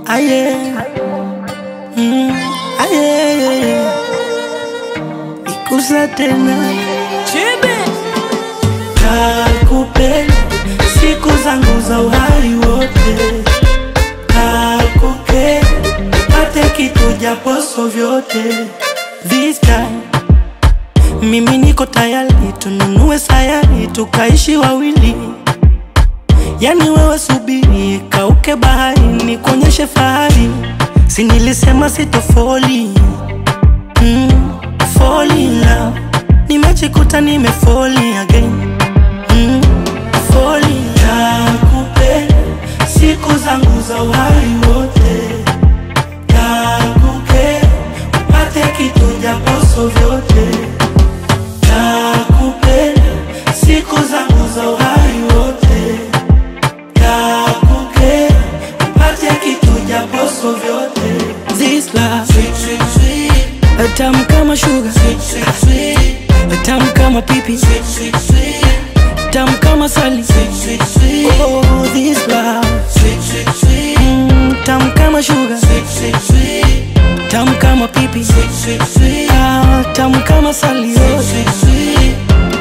aye mm, aye ikusa tena kakupenda siku zangu za uhai wote kakupenda pate kitu japoso vyote this time mimi niko tayari tununue sayari tukaishi wawili yani wewe subiri kauke bahari nikuonyeshe fahari si nilisema sitofoli mm, fall in love nimejikuta nimefoli again mm, fall in love kupenda siku zangu za uhai wote nakupenda upate kitu japoso vyote nakupenda siku zangu za uhai wote nakupenda upate kitu japoso vyote This love Sweet, sweet, sweet, tamu kama sugar sweet, sweet, sweet, tamu kama pipi sweet, sweet, sweet, tamu kama sali sweet, sweet, sweet, oh this love sweet, sweet, sweet, mm, tamu kama sugar sweet, sweet, sweet, tamu kama pipi sweet, sweet, sweet, ah, tamu kama sali oh. sweet, sweet.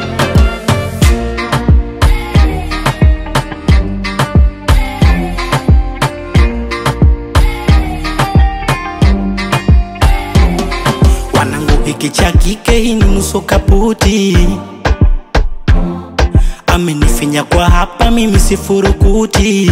wanangu hiki cha kike hii ni nusu kaputi amenifinya kwa hapa mimi sifurukuti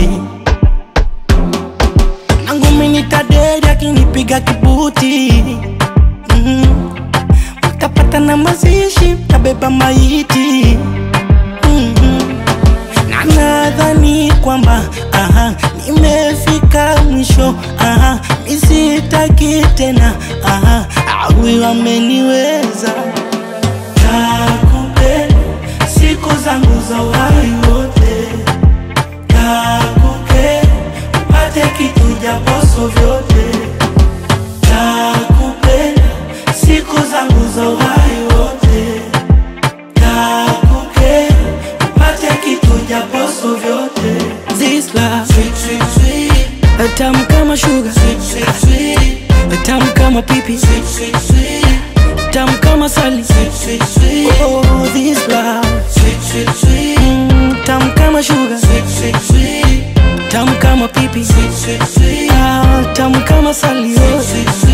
nangu minitaderi akinipiga kibuti mm. mtapata na mazishi mtabeba maiti mm na nadhani kwamba aha, nimefika mwisho aha, misitaki tena aha, awi wameniweza nakupenda siku zangu za uhai wote nakupenda upate kitu japoso vyote nakupenda siku zangu za uhai wote nakupenda upate kitu japoso vyote This love Sweet, sweet, sweet, tamu kama sugar sweet, sweet, sweet, tamu kama pipi sweet, sweet, sweet, tamu kama sali sweet, sweet, sweet, oh this love sweet, sweet, sweet, mm, tamu kama sugar sweet, sweet, sweet, tamu kama pipi sweet, sweet, sweet, ah, tamu kama sali oh. sweet, sweet,